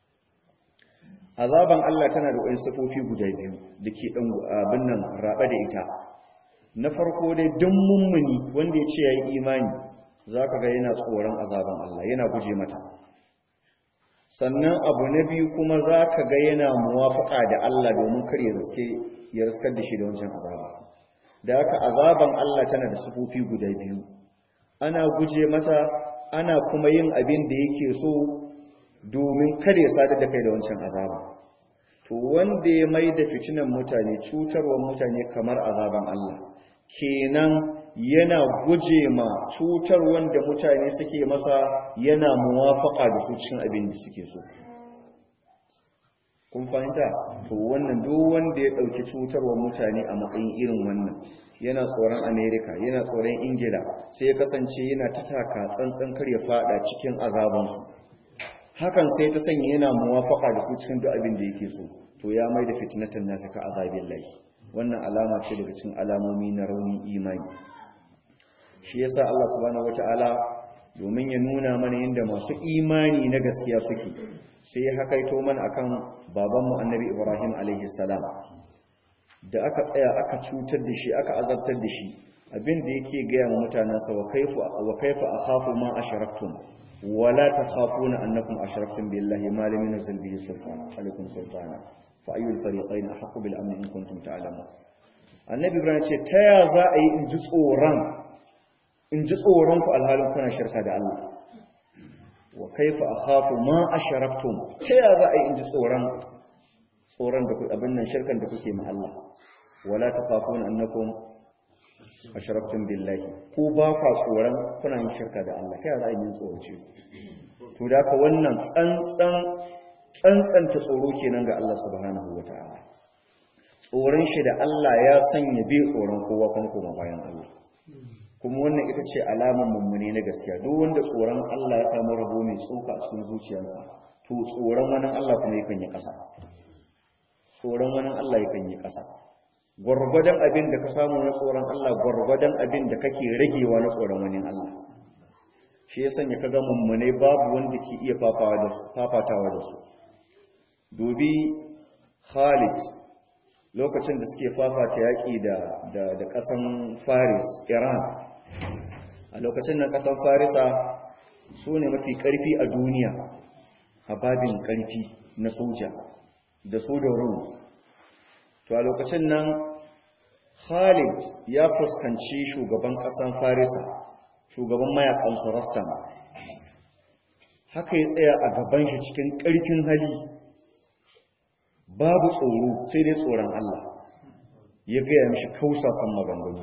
azaban Allah tana da wasu sifofi guda biyu dake dan abin nan raba da ita na farko dai duk mummuni wanda ya ce yayi imani zaka ga yana tsoron azaban Allah yana guje mata sannan abu na biyu kuma za ka ga yana muwafaka da Allah domin kar ya riske ya riskar da shi da wancan azaba da haka azaban Allah tana da sufofi guda biyu ana guje mata ana kuma yin abin da yake so domin kada ya sadar da kai da wancan azaba to wanda ya mai da fitinan mutane cutarwar mutane kamar azaban Allah kenan yana guje ma cutar wanda mutane suke masa yana muwafaka da su cikin abin da suke so kun fahimta to wannan duk wanda ya dauki cutarwar mutane a matsayin irin wannan yana tsoron America yana tsoron Ingila sai ya kasance yana ta taka tsantsan kar ya fada cikin azabansu hakan sai ta sanya yana muwafaka da su cikin duk abin da yake so to ya mai da fitnatan nasu ka azabin lahi wannan alama ce daga cikin alamomi na raunin imani shi yasa Allah subhanahu wataala domin ya nuna mana yadda masu imani na gaskiya suke sai ya hakaito mana akan babanmu annabi Ibrahim alaihi salam da aka tsaya aka cutar da shi aka azabtar da shi abin da yake gaya wa mutanensa wa kaifa wa kaifa akhafu ma asharaktum wala takhafuna annakum ashraktum billahi ma lam yunzil bihi sultan alaikum sultana fa ayyul fariqayn ahqqu bil amn in kuntum ta'lamun annabi ibrahim ce ta ya za a yi in ji tsoron in ji tsoron ku alhalin kuna shirka da Allah wa kaifa akhafu ma ashraktum ta ya za a yi in ji tsoron tsoron da abin nan shirkan da kuke ma Allah wala takhafuna annakum ashraktum billahi ko ba kwa tsoron kuna yin shirka da Allah kai za a yi tsoroce to da ka wannan tsantsan tsantsanta tsoro kenan ga Allah subhanahu wataala tsoron shi da Allah ya sanya bai tsoron kowa kuma kuma bayan Allah kuma wannan ita ce alaman mummune na gaskiya duk wanda tsoron Allah ya samu rabo mai tsoka a cikin zuciyarsa to tsoron wani Allah kuma yakan yi ƙasa tsoron wani Allah yakan yi ƙasa gwargwadon abin da ka samu na tsoron Allah gwargwadon abin da kake ragewa na tsoron wani Allah shi ya sanya kaga mummune babu wanda ke iya fafatawa da su dubi Khalid lokacin da suke fafata yaƙi da da ƙasan Faris Iran a lokacin nan ƙasan Farisa su ne mafi ƙarfi a duniya a babin ƙarfi na soja da su da Rum to a lokacin nan Khalid ya fuskanci shugaban ƙasan Farisa shugaban mayakan su Rastam haka ya tsaya a gaban shi cikin ƙarfin hali babu tsoro sai dai tsoron Allah ya gaya mishi kausasan maganganu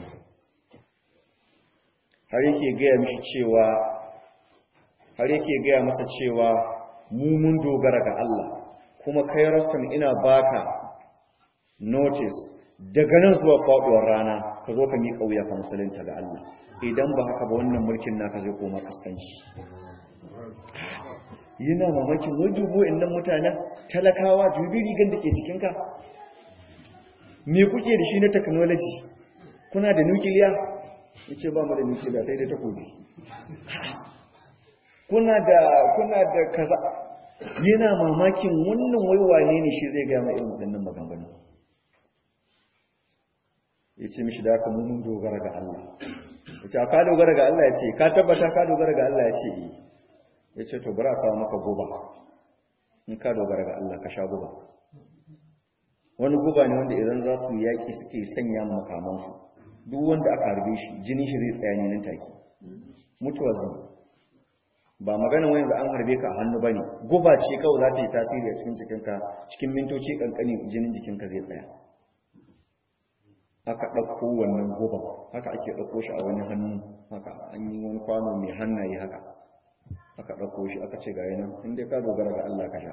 har yake gaya mishi cewa har yake gaya masa cewa mu mun dogara ga Allah kuma kai Rastam ina baka notice daga nan zuwa faduwar rana ka zo ka miƙa wuya ka musulunta ga Allah idan ba haka ba wannan mulkin naka zai koma kaskanci yana mamakin wajubo innan mutanen talakawa dubi rigan da ke jikinka me kuke da shi na technology kuna da nukiliya yace ba mu da nukiliya sai dai takobi kuna da kuna da kaza yana mamakin wannan waiwane ne shi zai ga mai irin waɗannan maganganu yace mishi da haka mun dogara ga Allah yace ka dogara ga Allah yace ka tabbata ka dogara ga Allah yace eh yace to bara ka maka goba in ka dogara ga Allah ka sha guba wani guba ne wanda idan za su yaki suke sanya makamansu duk wanda aka harbe shi jinin shi zai tsaya ne nan take mutuwa zan ba magana wani da an harbe ka a hannu bane guba ce kawai za ta yi tasiri a cikin jikinka cikin mintoci kankani jinin jikinka zai tsaya aka ɗauko wannan guba haka ake ɗauko shi a wani hannu haka an yi wani kwano mai hannaye haka aka ɗauko shi aka ce ga yanan inda ka dogara ga Allah ka sha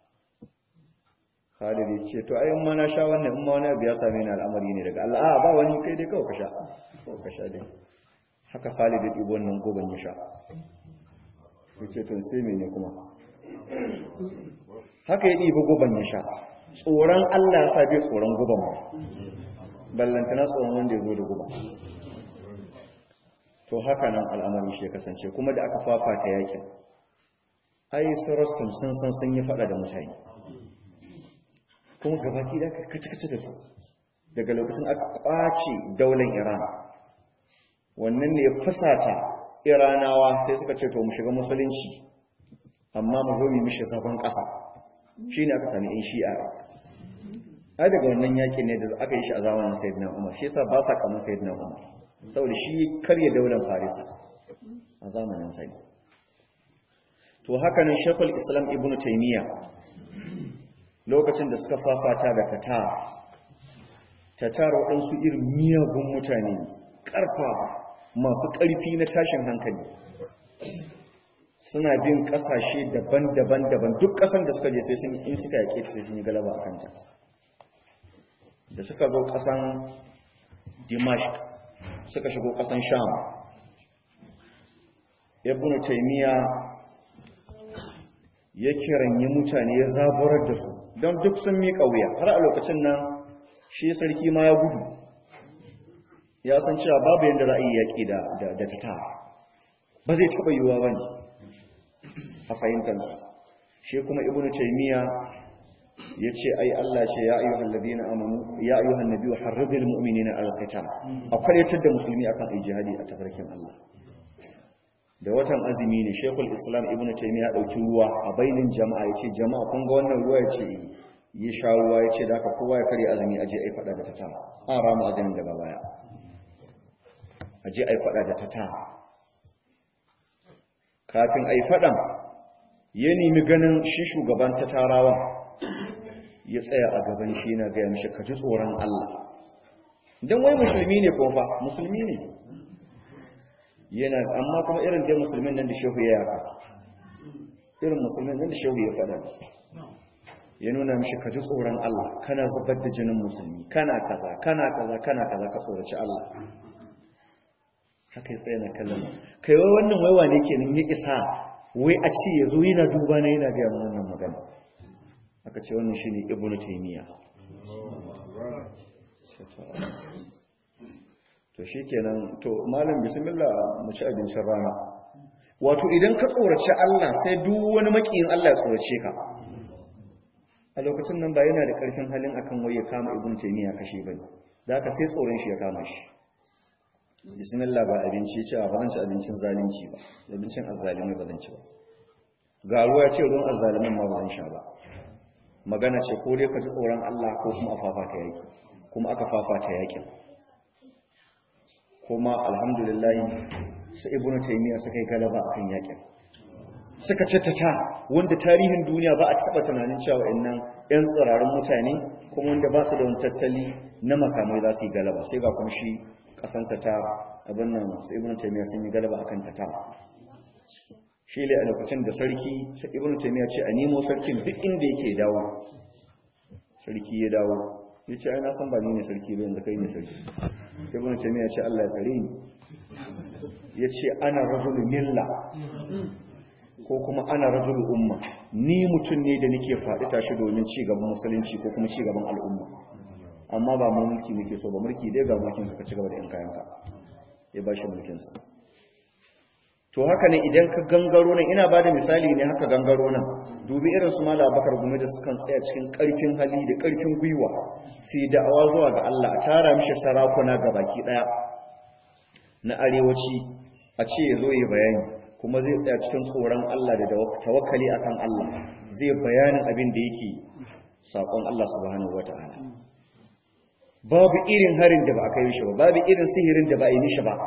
Khalid ya ce to ayin ma na sha wannan in ma wani abu ya same ni al'amari ne daga Allah a ba wani kai dai kawai ka sha kawai ka sha dai haka Khalid ya ɗibo wannan goban ya sha ya ce to sai mene kuma haka ya ɗibo goban ya sha tsoron Allah ya sa bai tsoron goban ba ballantana tsoron wanda ya zo da guba to haka nan al'amarin shi ya kasance kuma da aka fafata yakin ai su rostam sun san sun yi fada da mutane kuma gabaki da aka kace-kace da su daga lokacin aka kwace daular iran wannan ne ya fusata iranawa sai suka ce to mu shiga musulunci amma mu zo mu mishi zagon ƙasa shine aka sami in shi'a ai daga wannan yakin ne da aka yi shi a zamanin sayyidina umar shi yasa ba sa kamar sayyidina umar saboda shi karya daular farisa a zamanin sai to haka nan shekul islam ibn taimiyya lokacin da suka fafata da tatar tatar waɗansu irin miyagun mutane ƙarfa masu ƙarfi na tashin hankali suna bin ƙasashe daban-daban daban duk ƙasan da suka je sai sun in suka yaƙe sai sun yi galaba a kanta da suka zo ƙasan dimashq suka shigo ƙasan sham ibn taymiya ya kiranyi mutane ya zaburar da su don duk sun miƙa wuya har a lokacin nan shi sarki ma ya gudu ya san cewa babu yadda za a yi yaƙi da ta ba zai taɓa yiwuwa ba ne a fahimtansa shi kuma ibn taymiya ya ce ai Allah ce ya ayyuhan ladina amanu ya ayyuhan nabiyyu harridil mu'minina al qital a kwalitar da musulmi akan ai jihadi a tafarkin Allah da watan azumi ne shekul islam ibn taymiya ya dauki ruwa a bainin jama'a yace jama'a kun ga wannan ruwa yace ya sha ruwa yace da haka kowa ya kare azumi aje ai fada da tata an rama azumin daga baya aje ai fada da tata kafin ai fadan ya nemi ganin shi shugaban tatarawa ya tsaya a gaban shi yana ga mishi ka ji tsoron Allah dan wai musulmi ne ko fa musulmi ne yana amma kuma irin da musulmin nan da shehu ya yaka irin musulmin nan da shehu ya faɗa ya nuna mishi ka ji tsoron Allah kana zubar da jinin musulmi kana kaza kana kaza kana kaza ka tsoraci Allah haka ya tsaye na kallon kai wai wannan waiwa ne kenan ya isa wai a ce ya zo yana duba na yana gaya wannan magana aka ce wannan shine ibnu taymiya to shi kenan to malam bismillah mu ci abincin rana wato idan ka tsorace Allah sai duk wani makiyin Allah ya tsorace ka a lokacin nan ba yana da karfin halin akan wai ya kama ibn taymiya kashe bane da haka sai tsoron shi ya kama shi bismillah ba abinci ce ba zan ci abincin zalunci ba abincin azzalimi ba zan ci ba ga ruwa ce ruwan azzalimin ma ba zan sha ba magana ce ko dai ka ji tsoron Allah ko kuma a fafata yaki kuma aka fafata yakin kuma alhamdulillah su ibnu taymiya suka yi galaba akan yakin suka ta wanda tarihin duniya ba a taba tunanin cewa innan yan tsirarin mutane kuma wanda ba su da wani tattali na makamai za su yi galaba sai ga kuma shi kasan ta abin nan su ibnu taymiya sun yi galaba akan ta shi ne a lokacin da sarki sai ibnu taymiya ce a nemo sarkin duk inda yake dawo sarki ya dawo ya ce ai na san ba ni ne sarki ba yanzu kai ne sarki ibn taymiya ce Allah ya tsare ni yace ana rajulu milla ko kuma ana rajulu umma ni mutum ne da nake faɗi tashi domin ci gaban musulunci ko kuma ci gaban al'umma amma ba mu mulki muke so ba mulki dai ga mulkin ka ci gaba da yan kayanka ya bashi mulkin sa to haka ne idan ka gangaro nan ina bada misali ne haka gangaro nan dubi irin su mala bakar gumi da sukan tsaya cikin karfin hali da karfin gwiwa sai da'awa zuwa ga Allah a tara mishi sarakuna ga baki daya na arewaci a ce ya zo yi bayani kuma zai tsaya cikin tsoron Allah da tawakkali akan Allah zai bayanin abin da yake sakon Allah subhanahu wata'ala babu irin harin da ba a kai shi ba babu irin sihirin da ba a yi mishi ba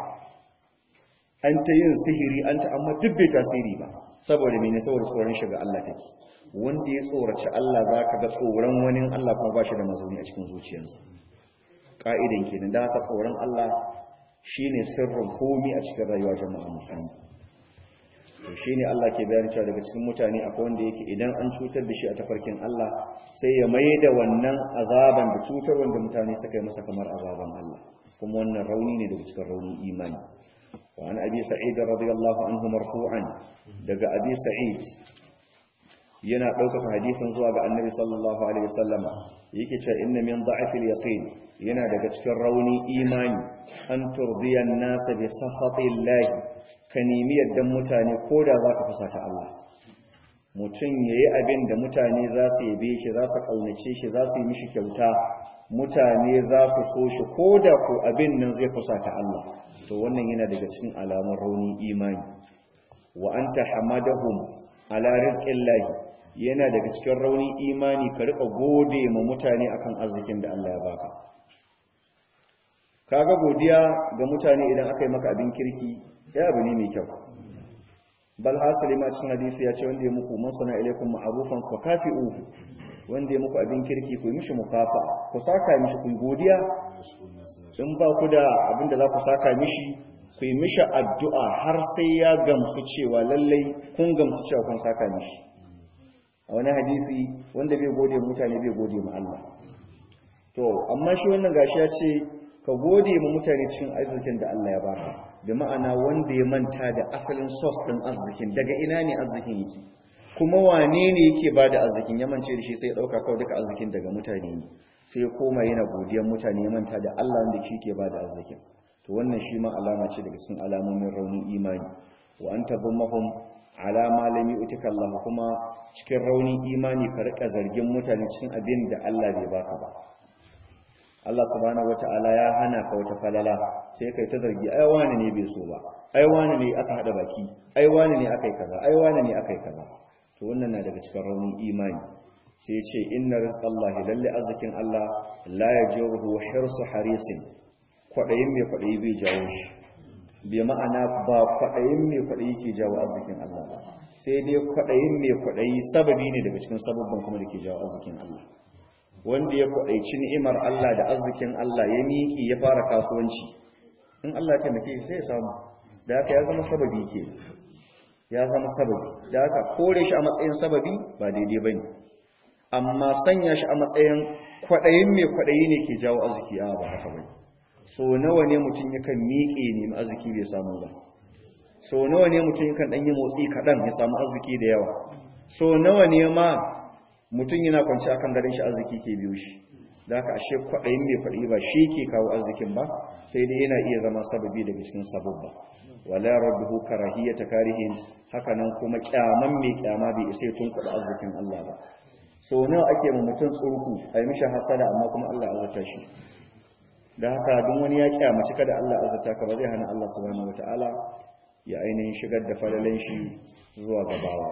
an ta yin sihiri an ta amma duk bai tasiri ba saboda mene saboda tsoron shiga Allah take wanda ya tsoraci Allah za ka ga tsoron wani Allah kuma ba shi da mazauni a cikin zuciyarsa ƙa'idan kenan da haka tsoron Allah shine sirrin komi a cikin rayuwa jama'a musulmi to shine Allah ke bayani cewa daga cikin mutane akwai wanda yake idan an cutar da shi a tafarkin Allah sai ya mai da wannan azaban da cutar wanda mutane suka yi masa kamar azaban Allah kuma wannan rauni ne daga cikin raunin imani وعن أبي سعيد رضي الله عنه مرفوعا دقى أبي سعيد yana ɗaukaka hadisin zuwa ga annabi sallallahu alaihi wasallama yake cewa inna min da'fil yaqin yana daga cikin rauni imani an turdiya an-nas bi sakhatillah ka nemi yaddan mutane koda za ka fusata Allah mutum yayi abin da mutane za su yabe shi za su kaunace shi za su yi mishi kyauta mutane za su so shi koda ko abin nan zai fusata Allah to wannan yana daga cikin alamun raunin imani wa anta hamadahum ala rizqillahi yana daga cikin raunin imani ka rika gode ma mutane akan arzikin da Allah ya baka kaga godiya ga mutane idan aka yi maka abin kirki ya abu ne mai kyau bal hasali ma cikin hadisi ya ce wanda ya muku man sana ilaikum ma'rufan fa kafi'uhu wanda ya muku abin kirki ku yi mishi mukafa ku saka mishi ku yi godiya in ba ku da abin da za ku saka mishi ku yi mishi addu'a har sai ya gamsu cewa lallai kun gamsu cewa kun saka mishi a wani hadisi wanda bai gode mutane bai gode ma Allah to amma shi wannan gashi ya ce ka gode ma mutane cikin arzikin da Allah ya baka da ma'ana wanda ya manta da asalin source din arzikin daga ina ne arzikin yake kuma wane ne yake bada arzikin ya mance da shi sai ya dauka kawai duka arzikin daga mutane ne sai ya koma yana godiyar mutane ya manta da Allah wanda shi ke bada arzikin to wannan shi ma alama ce daga cikin alamomin raunin imani wa anta dhammahum ala ma lam yu'tika Allah kuma cikin raunin imani ka rika zargin mutane cikin abin da Allah bai baka ba Allah subhanahu wata'ala ya hana ka wata falala sai kai ta zargi ai wani ne bai so ba ai wani ne aka hada baki ai wani ne akai kaza ai wani ne akai kaza to wannan na daga cikin raunin imani sai ce inna rizqallahi lalle arzikin Allah la yajuruhu hirsu harisin kwadayin mai kwadayi bai jawo shi bai ma'ana ba kwadayin mai kwadayi ke jawo arzikin Allah ba sai dai kwadayin mai kwadayi sababi ne daga cikin sababban kuma da ke jawo arzikin Allah wanda ya kwaɗaici ni'imar Allah da arzikin Allah ya miƙi ya fara kasuwanci in Allah ya taimake sai ya samu da haka ya zama sababi ke ya zama sababi da haka kore shi a matsayin sababi ba daidai ba ne amma sanya shi a matsayin kwaɗayin mai kwaɗayi ne ke jawo arziki a ba haka ba so nawa ne mutum yakan miƙe ne arziki bai samu ba so nawa ne mutum yakan ɗanyi motsi kaɗan ya samu arziki da yawa so nawa ne ma mutum yana kwanci akan garin shi arziki ke biyo shi da haka ashe kwaɗayin mai kwaɗayi ba shi ke kawo arzikin ba sai dai yana iya zama sababi daga cikin sababba wala rabbuhu karahiyata karihin haka nan kuma kyaman mai kyama bai isa tun kuɗa arzikin Allah ba so nawa ake ma mutum tsurku a yi mishi hasada amma kuma Allah azurta shi da haka duk wani ya kyamaci kada Allah azurta ka ba zai hana Allah subhanahu wataala ya ainihin shigar da falalan shi zuwa gabawa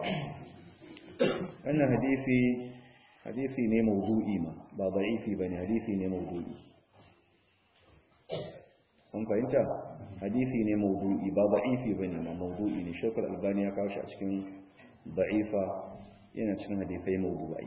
wannan hadisi hadisi ne mawdu'i ma ba da'ifi bane hadisi ne mawdu'i kun fahimta hadisi ne mawdu'i ba da'ifi bane ma mawdu'i ne shekul albani ya kawo shi a cikin da'ifa yana cikin hadisai mawdu'i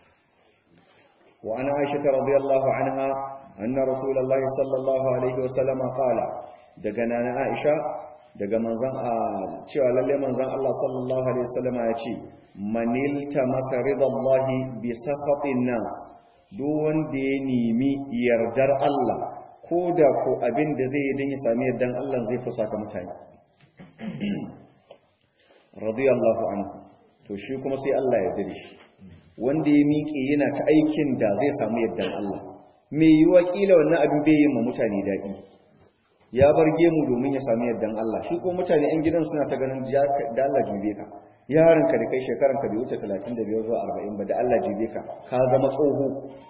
wa ana aisha radiyallahu anha anna rasulullahi sallallahu alaihi wasallam qala daga nana aisha daga manzon a cewa lalle manzon Allah sallallahu alaihi wasallam ya ce manilta masa ridallahi bi sakhatin nas duk wanda ya nemi yardar Allah ko da ko abin da zai yi don ya sami yardan Allah zai fusata mutane radiyallahu anhu to shi kuma sai Allah ya yarda shi wanda ya miƙe yana ta aikin da zai samu yardan Allah me yiwa kila wannan abin bai yi ma mutane daɗi ya bar gemu domin ya sami yardan Allah shi ko mutane 'yan gidan suna ta ganin da Allah jube ka yaranka da kai shekaranka bai wuce 35 zuwa 40 ba da Allah jibe ka ka zama tsoho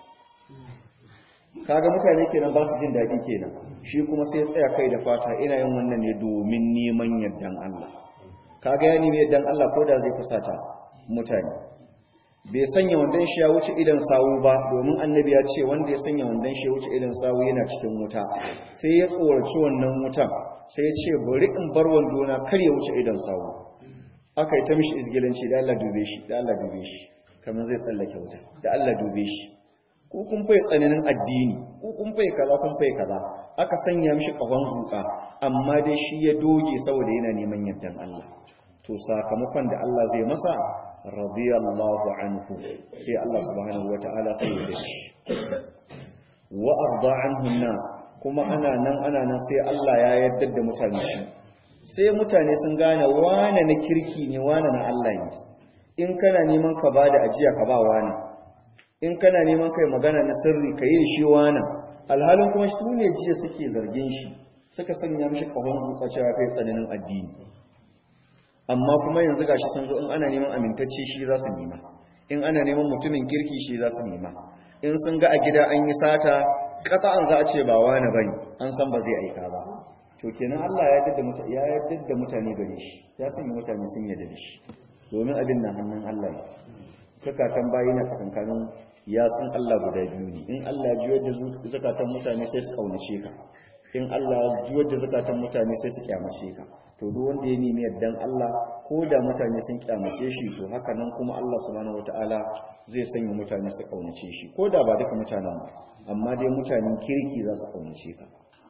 kaga mutane kenan ba su jin daɗi kenan shi kuma sai tsaya kai da fata ina yin wannan ne domin neman yardan Allah kaga ya nemi yardan Allah ko da zai fusata mutane bai sanya wandan shi ya wuce idan sawu ba domin annabi ya ce wanda ya sanya wandan shi ya wuce idan sawu yana cikin wuta sai ya tsoraci wannan wutan sai ya ce bari in bar wandona kar ya wuce idan sawu aka yi ta mishi izgilanci da Allah dube shi da Allah dube shi kamar zai tsallake wuta da Allah dube shi ko kun fai tsananin addini ko kun fai kaza kun fai kaza aka sanya mishi kafan zuka amma dai shi ya doge saboda yana neman yardan Allah to sakamakon da Allah zai masa radiyallahu anhu sai Allah subhanahu wataala sai ya dace wa arda anhu nas kuma ana nan ana nan sai Allah ya yarda da mutane shi sai mutane sun gane wane na kirki ne wane na Allah ne in kana neman ka bada ajiya ka ba wane in kana neman kai magana na sirri ka yi shi wane alhalin kuma su ne jiya suke zargin shi suka sanya mishi kahon zuƙa cewa kai tsananin addini amma kuma yanzu gashi sun zo in ana neman amintacce shi za su nema in ana neman mutumin kirki shi za su nema in sun ga a gida an yi sata an za a ce ba wani bane an san ba zai aika ba to kenan Allah ya yadda mutane ya yadda mutane gare shi ya sanya mutane sun yarda da shi domin abin nan hannun Allah ne zakatan bayi na tsakankanin ya san Allah guda biyu ne in Allah ya juyar da zakatan mutane sai su kaunace ka in Allah ya juyar da zakatan mutane sai su kyamace ka to to duk wanda ya nemi yardan Allah ko da mutane sun kyamace shi to haka nan kuma Allah subhanahu wataala zai sanya mutane su kaunace shi ko da ba duka mutanen ba amma dai mutanen kirki za su kaunace ka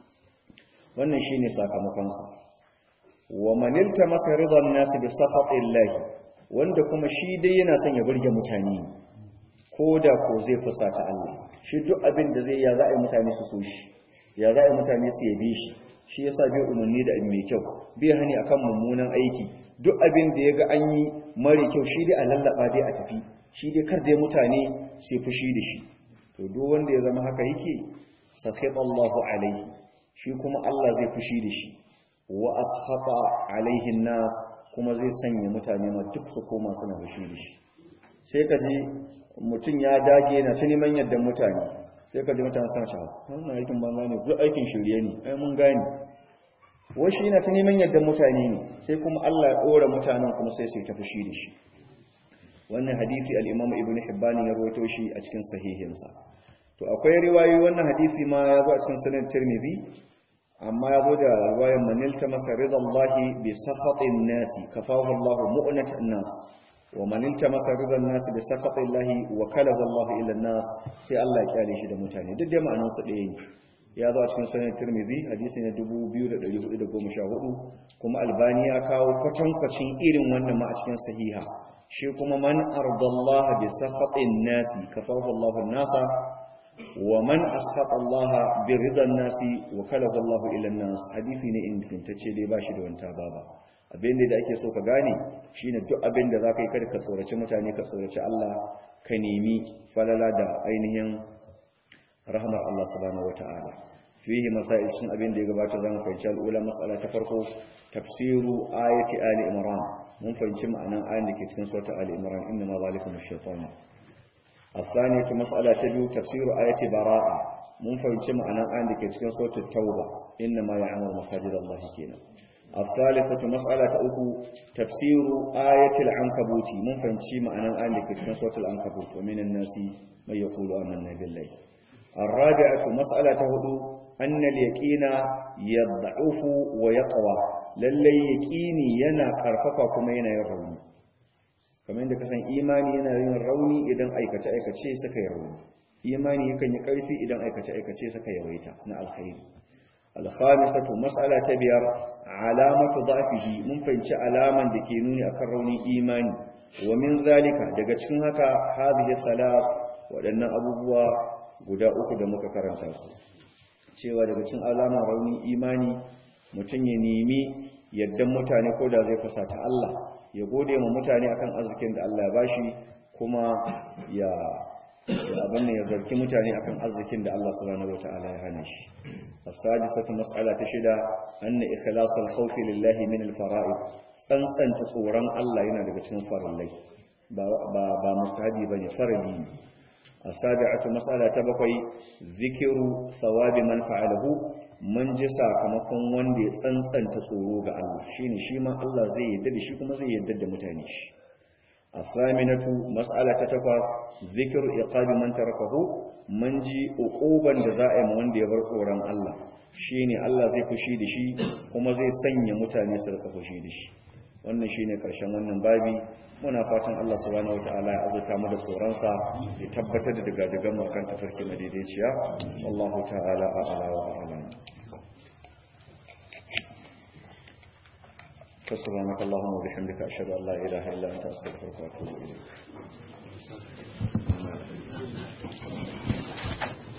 wannan shine sakamakon sa wa man iltamasa ridan nas bi sakhatillahi wanda kuma shi dai yana son ya burge mutane ko da ko zai fusata Allah shi duk abin da zai ya za a yi mutane su so shi ya za a yi mutane su yabe shi shi yasa bai umarni da mai kyau bai hani akan mummunan aiki duk abin da ya ga an yi mara kyau shi dai a lallaba dai a tafi shi dai kar dai mutane sai fushi da shi to duk wanda ya zama haka yake sakhita Allahu alaihi shi kuma Allah zai fushi da shi wa ashata alaihi nas kuma zai sanya mutane ma duk su koma suna fushi da shi sai ka ji mutum ya dage na ta neman yadda mutane sai ka ji mutane suna cewa wannan aikin banza ne duk aikin shirye ne ai mun gane wai shi yana ta neman yadda mutane ne sai kuma Allah ya dora mutanen kuma sai su ta fushi da shi wannan hadisi al-Imam Ibn Hibban ya rawaito shi a cikin sahihinsa to akwai riwayoyi wannan hadisi ma ya zo a cikin sunan Tirmidhi amma ya zo da riwayar manilta masa ridallahi bi sakhatin nasi kafahu Allah mu'natan nas wa manilta masa ridan nasi bi sakhatillahi wa kalahu Allah ila nas sai Allah ya kyale shi da mutane duk da ma'anar su ɗaya ne ya zo a cikin sunan Tirmidhi hadisi na 2414 kuma Albani ya kawo kwatankwacin irin wannan ma a cikin sahiha shi kuma man ardallaha bi sakhatin nasi kafahu Allah nasa wa man askhata Allah bi ridan nasi wa kalahu Allah ila nas hadisi ne ingantacce dai bashi da wanta baba abin da ake so ka gane shine duk abin da zaka yi kada ka tsoraci mutane ka tsoraci Allah ka nemi falala da ainihin rahmar Allah subhanahu wataala fihi masail sun abin da ya gabata zamu fahimci al'ula mas'ala ta farko tafsiru ayati ali imran mun fahimci ma'anan ayin da ke cikin sura ali imran inna ma zalikum ash-shaytan الثانية مسألة تبيو تفسير آية براءة من فهمت معنى آية لكي تكون صوت التوبة إنما يعمل مساجد الله كينا الثالثة مسألة أكو تفسير آية العنكبوت من فهمت معنى آية لكي تكون صوت العنكبوت ومن الناس من يقول آمنا بالله الرابعة مسألة هدو أن اليقين يضعف ويقوى للي يقيني ينا كرففا كما ينا يروني kamar yadda kasan imani yana yin rauni idan aikace-aikace suka yi rauni imani yakan yi ƙarfi idan aikace-aikace suka yawaita na alkhairi alkhamisatu mas'ala ta biyar alamatu dhafihi mun fahimci alaman da ke nuni akan raunin imani wa min zalika daga cikin haka hadhihi salat waɗannan abubuwa guda uku da muka karanta su cewa daga cikin alaman raunin imani mutum ya nemi yaddan mutane ko da zai fusata Allah ya gode ma mutane akan arzikin da Allah ya bashi kuma ya abin ya zarki mutane akan arzikin da Allah subhanahu wataala ya hana shi as-sadisatu mas'ala ta shida anna ikhlasul khawfi lillahi min al-fara'id tsantsanta tsoron Allah yana daga cikin farillai ba ba ba mustahabi bane farili ne as-sabi'atu mas'ala ta bakwai zikiru thawabi man fa'alahu mun ji sakamakon wanda ya tsantsanta tsoro ga Allah shine shi ma Allah zai yarda da shi kuma zai yarda da mutane shi asaminatu mas'alata takwas zikru iqabi man tarakahu mun ji uquban da za a yi wanda ya bar tsoron Allah shine Allah zai fushi da shi kuma zai sanya mutane su rika fushi da shi wannan shine karshen wannan babi muna fatan Allah subhanahu wataala ya azurta mu da tsoronsa ya tabbatar da daga daga mu kan tafarki madaidaiciya wallahu ta'ala a'ala wa a'lam فسبحانك اللهم وبحمدك أشهد أن لا إله إلا أنت أستغفرك وأتوب إليك